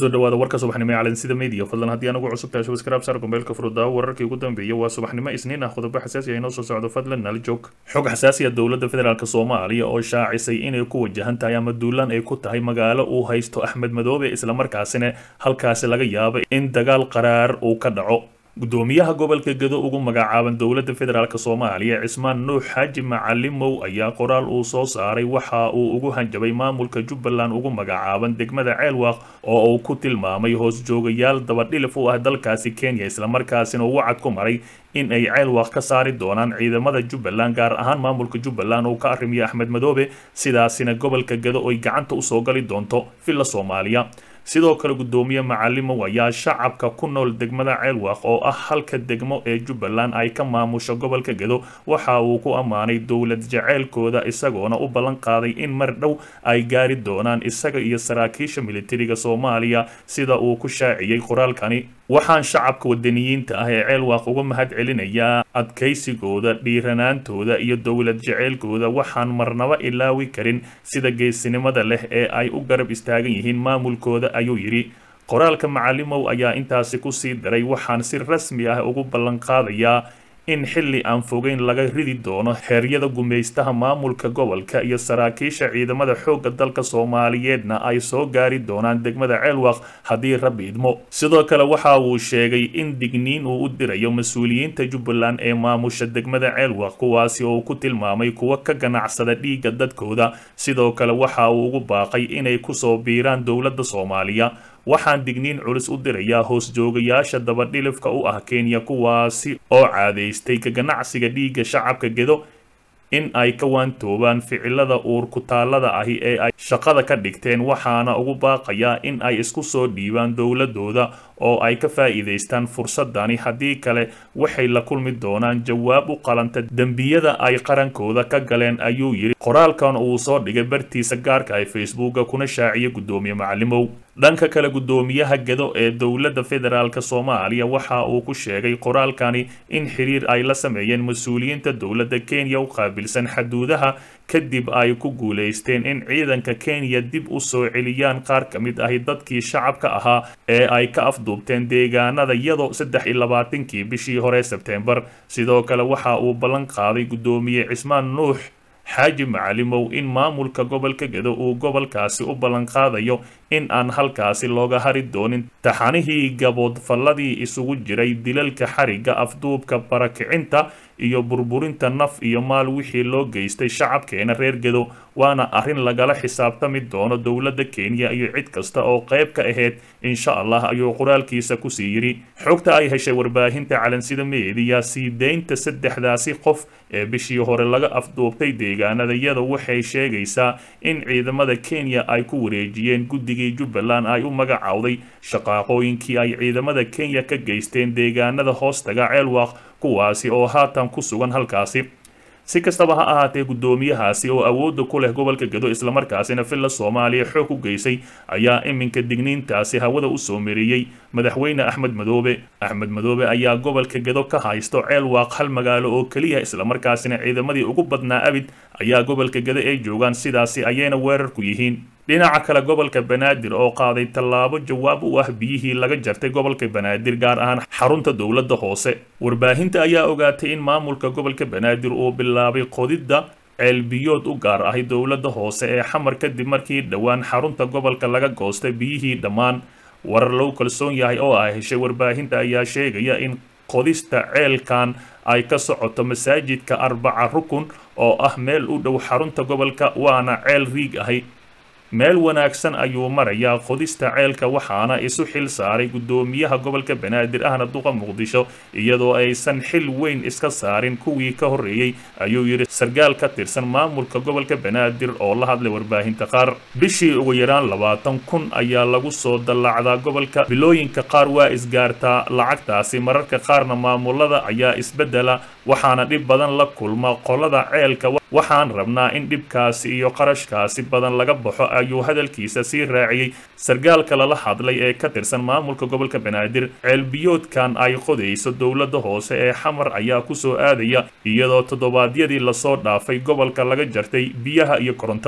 kusoo dhawaada warka subaxnimo ee calansida media fadlan haddii aan ugu cusub tahay subscribe saar gombeelka furudaawo wararkii ugu dambeeyay waa subaxnimo isniin ah qodobo xasaasi ah inoo soo socdo fadlan nala joog xog xasaasi ah dowladda federaalk soomaaliya oo shaacisay inay ku wajahan tahay ama duulaan ay ku tahay magaalo uu haysto axmed madoobe islamarkaasina halkaasi laga yaabo in dagaal qaraar uu ka dhaco gudoomiyaha gobolka gedo ugu magacaaban dowladda federaalk soomaaliya cismaan nuux xaaji macalimow ayaa qoraal uu soo saaray waxa uu ugu hanjabay maamulka jubbaland ugu magacaaban degmada ceelwaaq oo uu ku tilmaamay hoos joogayaal dabadhilif u ah dalkaasi kenya islamarkaasina uu wacad ku maray in ay ceelwaaq ka saari doonaan ciidamada jubbaland gaar ahaan maamulka jubbaland uu ka arrimiyo axmed madoobe sidaasina gobolka gedo ay gacanta usoo gali doonto villa soomaaliya sidoo kale gudoomiye macalimow ayaa shacabka ku nool degmada ceelwaaq oo ah halka degmo ee jubbaland ay ka maamusho gobolka gedo waxa uu ku ammaanay dowlad jaceylkooda isagoona u ballan qaaday in mar dhow ay gaari doonaan isaga iyo saraakiisha militariga soomaaliya sida uu ku shaaciyey qoraalkani waxaan shacabka wadaniyiinta ah ee ceelwaaq uga mahad celinayaa adkaysigooda dhiiranaantooda iyo dowlad jaceylkooda waxaan marnaba ilaawi karin sida geesinimada leh ee ay u garab istaagan yihiin maamulkooda ayuu yidhi qoraalka macalimow ayaa intaasi kusii daray waxaan si rasmi ah ugu ballan qaadayaa in xilli aan fogeyn laga ridi doono xeeryada gumaystaha maamulka gobolka iyo saraakiisha ciidamada xoogga dalka soomaaliyeedna ay soo gaari doonaan degmada ceelwaaq haddii rabbi idmo sidoo kale waxa uu sheegay in digniin uu u dirayo mas-uuliyiinta jubbaland ee maamusha degmada ceelwaaq kuwaasi oo uu ku tilmaamay kuwa ka ganacsada dhiigga dadkooda sidoo kale waxa uu ugu baaqay inay kusoo biiraan dowladda soomaaliya waxaan digniin culus u dirayaa hoos joogayaasha dabadhilifka u ah kenya kuwaasi oo caadaystay ka ganacsiga dhiigga shacabka gedo in ay ka waantoobaan ficilada uur kutaallada ahi ee ay shaqada ka dhigteen waxaana ugu baaqayaa in ay isku soo dhiibaan dowladooda oo ay ka faa'iidaystaan fursadani haddii kale waxay la kulmi doonaan jawaab u qalanta dembiyada ay qarankooda ka galeen ayuu yidhi qoraalkan uu soo dhigay bartiisa gaarka ee facebooka kuna shaaciyay guddoomiye macalimow dhanka kale guddoomiyaha gedo ee dowladda federaalk soomaaliya waxa uu ku sheegay qoraalkani in xiriir ay la sameeyeen mas-uuliyiinta dowladda kenya u qaabilsan xaduudaha kadib ay ku guulaysteen in ciidanka kenya dib u soo celiyaan qaar ka mid ahi dadkii shacabka ahaa ee ay ka afduubteen deegaanada iyadoo saddex iyo labaatankii bishii hore sebteembar sidoo kale waxa uu ballan qaaday guddoomiye cismaan nuux xaaji macalimow in maamulka gobolka gedo uu gobolkaasi u ballan qaadayo in aan halkaasi looga hari doonin taxanihii gaboodfalladii isugu jiray dilalka xarigga afduubka barakicinta iyo burburinta naf iyo maal wixii loo geystay shacabkeena reer gedo waana arrin lagala xisaabtami doono dowladda kenya iyo cid kasta oo qayb ka ahayd insha allah ayuu qoraalkiisa kusii yidhi xogta ay heshay warbaahinta calansida meediya sii deynta saddexdaasi qof ee bishii hore laga afduubtay deegaanadayada waxay sheegaysaa in ciidamada kenya ay ku wareejiyeen guddigii jubbaland ay u magacowday shaqaaqooyinkii ay ciidamada kenya ka geysteen deegaanada hoostaga ceelwaaq kuwaasi oo haatan ku sugan halkaasi si kastaba ha ahaatee guddoomiyahaasi oo awoodda ku leh gobolka gedo islamarkaasina villa soomaaliya xoog u geysay ayaa iminka digniintaasi hawada u soo mariyey madaxweyne axmed madoobe axmed madoobe ayaa gobolka gedo ka haysto ceelwaaq hal magaalo oo keliya islamarkaasina ciidamadii ugu badnaa abid ayaa gobolka gedo ay joogaan sidaasi ayayna weerar ku yihiin dhinaca kale gobolka banaadir oo qaaday tallaabo jawaab u ah biyihii laga jartay gobolka banaadir gaar ahaan xarunta dowladda hoose warbaahinta ayaa ogaatay in maamulka gobolka banaadir uu bilaabay qodidda ceelbiyood u gaar ahay dowladda hoose ee xamar kadib markii dhowaan xarunta gobolka laga goostay biyihii dhammaan warar lagu kalsoon yahay oo ah heshay warbaahinta ayaa sheegaya in qodista ceelkan ay ka socoto masaajidka arbaca rukun oo ah meel u dhow xarunta gobolka waana ceel riig ahay meel wanaagsan ayuu marayaa qodista ceelka waxaana isu xil saaray guddoomiyaha gobolka banaadir ahna duqa muqdisho iyadoo aysan xil weyn iska saarin kuwii ka horreeyey ayuu yidhi sarkaal ka tirsan maamulka gobolka banaadir oo la hadlay warbaahinta qaar bishii ugu yaraan labaatan kun ayaa lagu soo dallacdaa gobolka bilooyinka qaar waa isgaartaa lacagtaasi mararka qaarna maamulada ayaa isbeddela waxaana dhib badan la kulma qolada ceelka waxaan rabnaa in dhibkaasi iyo qarashkaasi badan laga baxo ayuu hadalkiisa sii raaciyey sarkaalka lala hadlay ee ka tirsan maamulka gobolka banaadir ceelbiyoodkan ay qodayso dowladda hoose ee xamar ayaa kusoo aadaya iyadoo toddobaadyadii lasoo dhaafay gobolka laga jartay biyaha iyo korontada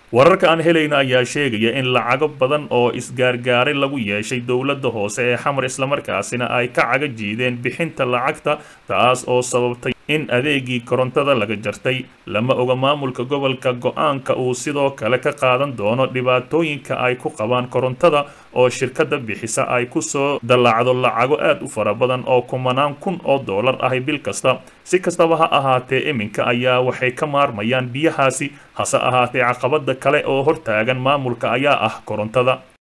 wararka aan helayno ayaa sheegaya in lacago badan oo isgaargaaray lagu yeeshay dowladda hoose ee xamar islamarkaasina ay ka caga jiideen bixinta lacagta taas oo sababtay in adeegii korontada laga jartay lama oga maamulka gobolka go-aanka uu sidoo kale ka qaadan doono dhibaatooyinka ay ku qabaan korontada oo shirkadda bixisa ay kusoo dallacdo lacago aad u fara badan oo kumanaan kun oo dollar ahi bil kasta si kastaba ha ahaatee iminka ayaa waxay ka maarmayaan biyahaasi hase ahaatee caqabada kale oo hortaagan maamulka ayaa ah korontada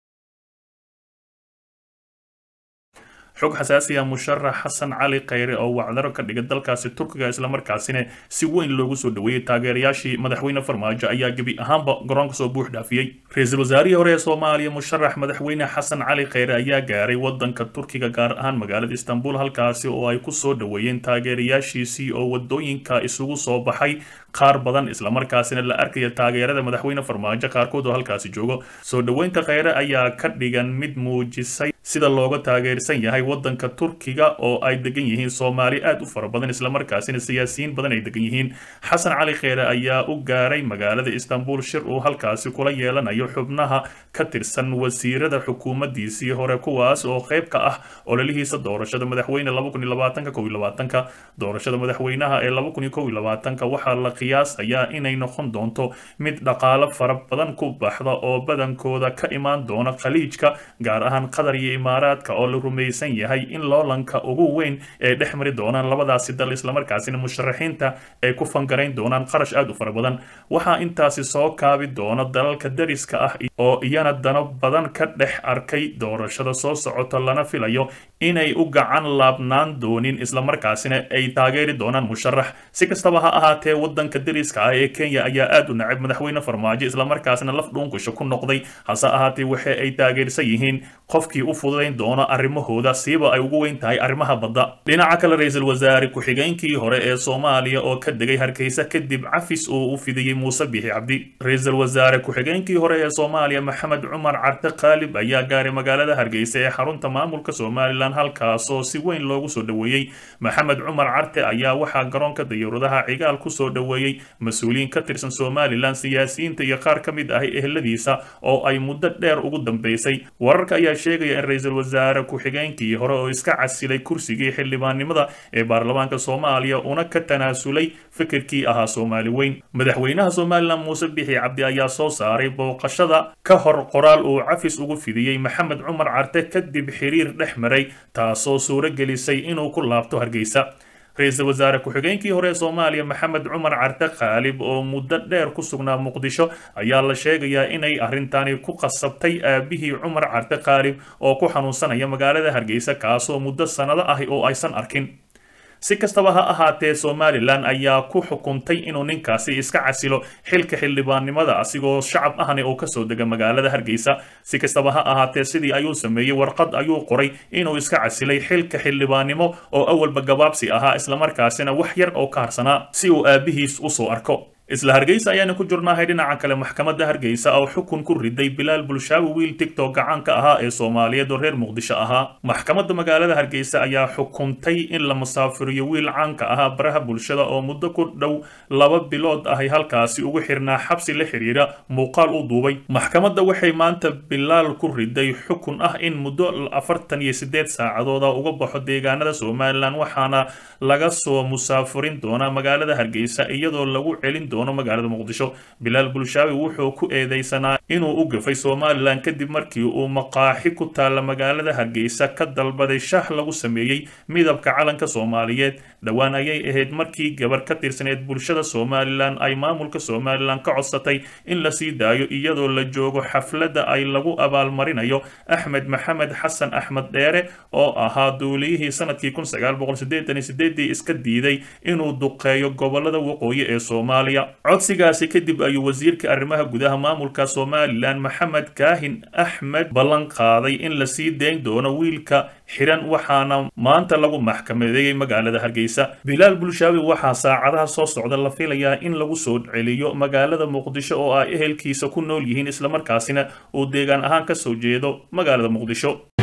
xog xasaasiya musharax xasan cali khayre oo wacdaro ka dhiga dalkaasi turkiga islamarkaasina si weyn loogu soo dhaweeyey taageerayaashii madaxweyne farmaajo ayaa gebi ahaanba garoonka soo buux dhaafiyey ra-iisul wasaarihii hore ee soomaaliya musharax madaxweyne xasan cali khayre ayaa gaaray wadanka turkiga gaar ahaan magaalada istanbul halkaasi oo ay kusoo dhaweeyeen taageerayaashiisii oo wadooyinka isugu soo baxay qaar badan islamarkaasina la arkaya taageerada madaxweyne farmaajo qaarkood oo halkaasi joogo soo dhaweynta khayre ayaa ka dhigan mid muujisay sida looga taageersan yahay wadanka turkiga oo ay degan yihiin soomaali aad u fara badan islamarkaasina siyaasiyiin badan ay degan yihiin xasan cali kheyre ayaa u gaaray magaalada istanbul shir uu halkaasi kula yeelanayo xubnaha ka tirsan wasiirada xukuumaddiisii hore kuwaas oo qayb ka ah ololihiisa doorashada madaxweyne doorashada madaxweynaha ee waxaa la qiyaasayaa inay noqon doonto mid dhaqaalo fara badan ku baxda oo badankooda ka imaan doona khaliijka gaar ahaan qatar iyo imaaraadka oo la rumaysan yahay in loolanka ugu weyn ee dhex mari doonaan labadaasi dal islamarkaasina musharaxiinta ay ku fangarayn doonaan qarash aad u fara badan waxaa intaasi soo kaabi doona dalalka dariska ah oo iyana dano badan ka dhex arkay doorashada soo socota lana filayo inay u gacan laabnaan doonin islamarkaasina ay taageeri doonaan musharax si kastaba ha ahaatee wadanka dariska ah ee kenya ayaa aad u nacab madaxweyne farmaajo islamarkaasina laf dhuunkusha ku noqday hase ahaatee waxa ay taageersan yihiin qofkii u fududayn doono arrimahooda siiba ay ugu weyn tahay arrimaha badda dhinaca kale ra-iisul wasaare ku-xigeenkii hore ee soomaaliya oo ka degay hargeysa kadib cafis uu u fidiyey muuse bixi cabdi ra-iisul wasaare ku-xigeenkii hore ee soomaaliya maxamed cumar carte khaalib ayaa gaaray magaalada hargeysa ee xarunta maamulka somalilan halkaasoo si weyn loogu soo dhaweeyey maxamed cumar carte ayaa waxaa garoonka dayuuradaha cigaal kusoo dhaweeyey mas-uuliyiin ka tirsan somalilan siyaasiyiinta iyo qaar ka mid ahi eheladiisa oo ay muddo dheer ugu dambeysay wararka ayaa sheegaya in ra-iisul wasaare ku-xigeenkii hore oo iska casilay kursigii xildhibaannimada ee baarlamaanka soomaaliya una ka tanaasulay fikirkii ahaa soomaali weyn madaxweynaha somalilan muuse bixi cabdi ayaa soo saaray booqashada ka hor qoraal uu cafis ugu fidiyey maxamed cumar carte kadib xiriir dhex maray taasoo suuro gelisay inuu ku laabto hargeysa ra-iisul wasaare ku-xigeenkii hore ee soomaaliya maxamed cumar carte khaalib oo muddo dheer ku sugnaa muqdisho ayaa la sheegayaa inay arrintani ku qasabtay aabihii cumar carte khaalib oo ku xanuunsanaya magaalada hargeysa kaasoo muddo sannado ahi oo aysan arkin si kastaba ha ahaatee somalilan ayaa ku xukuntay inuu ninkaasi iska casilo xilka xildhibaannimada asigoo shacab ahni oo kasoo dega magaalada hargeysa si kastaba ha ahaatee sidii ayuu sameeyey warqad ayuu qoray inuu iska casilay xilka xildhibaannimo oo awalba gabaabsi ahaa islamarkaasina wax yar oo ka harsanaa si uu aabihiis usoo arko isla hargeysa ayaana ku jirnaahay dhinaca kale maxkamadda hargeysa oo xukun ku riday bilaal bulshaawi wiil tigtok gacaanka ahaa ee soomaaliyeed oo reer muqdisho ahaa maxkamadda magaalada hargeysa ayaa xukuntay in la musaafiriyo wiil caanka ahaa baraha bulshada oo muddo ku dhow laba bilood ahay halkaasi ugu xirnaa xabsi la xiriira muuqaal u duubay maxkamadda waxay maanta bilaal ku riday xukun ah in muddo afartan iyo sideed saacadooda uga baxo deegaanada somalilan waxaana laga soo musaafirin doonaa magaalada hargeysa iyadoo lagu celin magaalada muqdisho bilaal bulshaawi wuxuu ku eedeysanaa inuu u gafay somalilan kadib markii uu maqaaxi ku taalla magaalada hargeysa ka dalbaday shah lagu sameeyey midabka calanka soomaaliyeed dhowaan ayay ahayd markii gabar ka tirsaneed bulshada somalilan ay maamulka somalilan ka codsatay in la sii daayo iyadoo la joogo xafladda ay lagu abaalmarinayo axmed maxamed xasan axmed dheere oo ahaa duuliyihii sanadkii iska diiday inuu duqeeyo gobolada waqooyi ee soomaaliya codsigaasi kadib ayuu wasiirka arrimaha gudaha maamulka somalilan maxamed kaahin axmed ballan qaaday in la sii dayn doono wiilka xiran waxaana maanta lagu maxkamadeeyey magaalada hargeysa bilaal bulshaawi waxaa saacadaha soo socda la filayaa in lagu soo celiyo magaalada muqdisho oo ay ehelkiisa ku nool yihiin islamarkaasina uu deegaan ahaan ka soo jeedo magaalada muqdisho